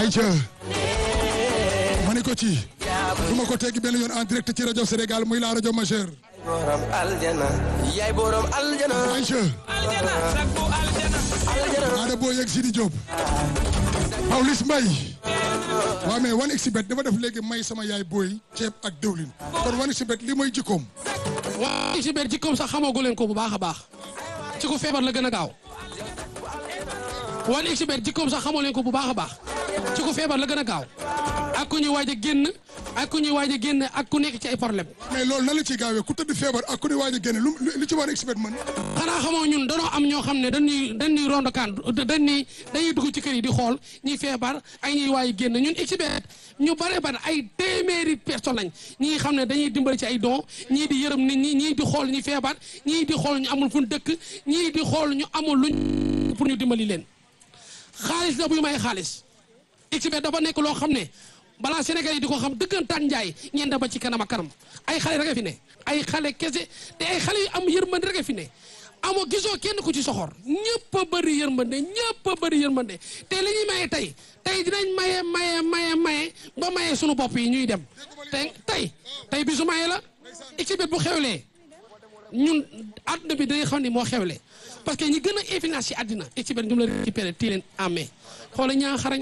ayca ma ne ko ci du ma ko teggi benn yoon en direct ci rajo Sénégal muy la rajo majeure borom aljana yaay borom aljana ayca ada boo yegg Sidi Diop Pawlish Mbaye waaw mais wan exhibit dafa def léegi may sama yaay booy ceeb ak dëwlin kon wan exhibit li mooy jikkoom waaw ci biir jikkoom sax xamagu leen ko bu baax a baax ci ku feebar la gën a gaaw wan ci biir jikkoom sax xamoo leen ko bu baax a baax ci ku feebar la gën a gaaw ak ku ñuy waaj a génn ak ku ñuy waaj a génn ak ku nekk ci ay problème mais loolu nan la ciy gaawee ku tëdd feebar ak ku ne waaj a génne lu li ci wan exhibit mën xanaa xamoo ñun danoo am ñoo xam ne dañuy dañuy rond kan dañuy dañuy dugg ci kër yi di xool ñuy feebar ay ñuy waaj a génn ñun exhibit ñu bare bare ay téeméeri personnes lañ ñii xam ne dañuy dimbali ci ay don ñii di yërëm nit ñi ñii di xool ñi feebar ñii di xool ñu amul fu ñu dëkk ñii di xool ñu amul luñ pour ñu dimbali leen xaalis la buy may xaalis exhibit dafa nekk loo xam ne balaa Sénégal yi di ko xam dëggantaan njaay ñeen da ba ci kanam ak kanam ay xale rek a fi ne ay xale kese te ay xale yu am yërmande rek a fi ne amoo gisoo kenn ku ci soxor ñëpp a bëri yërmande ñëpp a bëri yërmande te li ñuy maye tey tey dinañ maye maye maye maye ba maye sunu bopp yi ñuy dem te tey tey bisu maye la exhibit bu xewlee ñun àdduna bi dañuy xam ni moo xewle parce que ñi gën a influence ci àddina exhibit ñu la récupéré tii leen amee xoola ñaa xarañ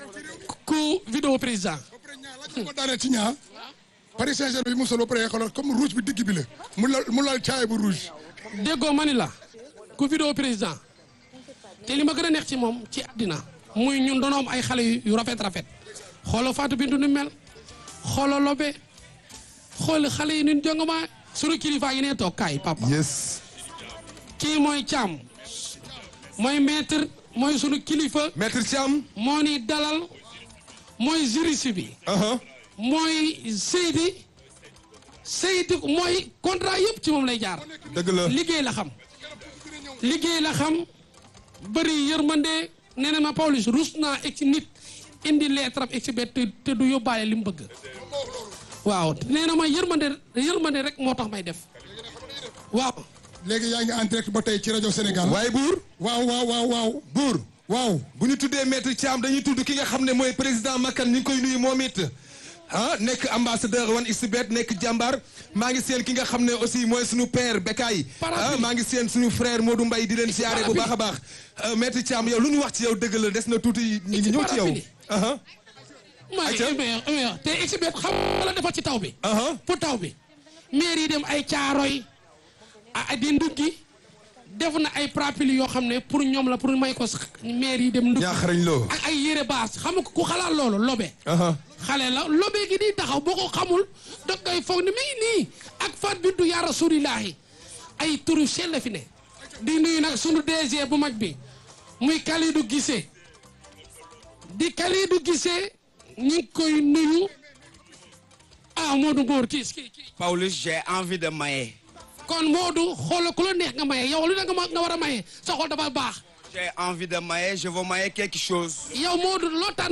ku vidéo président ko daanee ci ñaa Paris Saint-Germain bi mu solo pare xoolal comme rouge bi digg bi la mu lal mu lal caay bu rouge déggoo ma ni la ku vidéo président te li ma gën a neex ci moom ci àddina muy ñun doon am ay xale yu rafet rafet xoolal Fatou Bintou nu mel xoolal Lobe xool xale yi ñun jongoma sunu kilifa yi ne toog kaay papa. yes. kii mooy Thiam mooy maître mooy sunu kilifa. maître Thiam. moo ni dalal mooy juriste bi. mooy Seydi Seydi mooy contrat yëpp ci moom lay jaar. dëgg la liggéey la xam. liggéey la xam bëri yërmande nee na ma Pawlish rus naa egg ci nit indi lettre am exhibit te du yóbbaale li mu bëgg. waaw nee na ma yërmande yërmande rek moo tax may def waaw. léegi yaa ngi en direct ba tey ci rajo Sénégal. waaye buur. waaw waaw waaw waaw. buur. waaw. bu ñu tuddee maître Thiam dañuy tudd ki nga xam ne mooy président Makan ñu ngi koy nuyu moom it. ah nekk ambassadeur wan xbet nekk jàmbaar maa ngi seen ki nga xam ne aussi mooy suñu père Bekay ah maa ngi seen suñu frère Modou Mbaye di leen siyaare bu baax a baax maître Thiam yow lu ñu wax ci yow dëgg la des na tuuti ñu ngi ñëw ci yow ma te xbet xam la defal ci taw bi pour taw bi maire yi dem ay caaroy a di nduggi def na ay prapili yoo xam ne pour ñoom la pour may ko maire yi dem nduggi ñaaxarañ loo ak ay yére baas xam nga ku xalaat loolu lobe xale la lobe gi di taxaw boo ko xamul dog ngay foog ne mi ngi nii ak Fat Bintou yaa rasulillahi ay turu sell la fi ne di nuyu nag sunu DG bu mag bi muy Kalidou Gissé di Kalidou Gissé ñu ngi koy nuyu ah Modou Mbour kii kii kii Pawlish j'ai envie de maye kon Modou xoolal ku la neex nga maye yow lu ne nga war a maye sa xol dafa baax j'ai envie de maye je veux maye quelque chose yow Modou loo tànn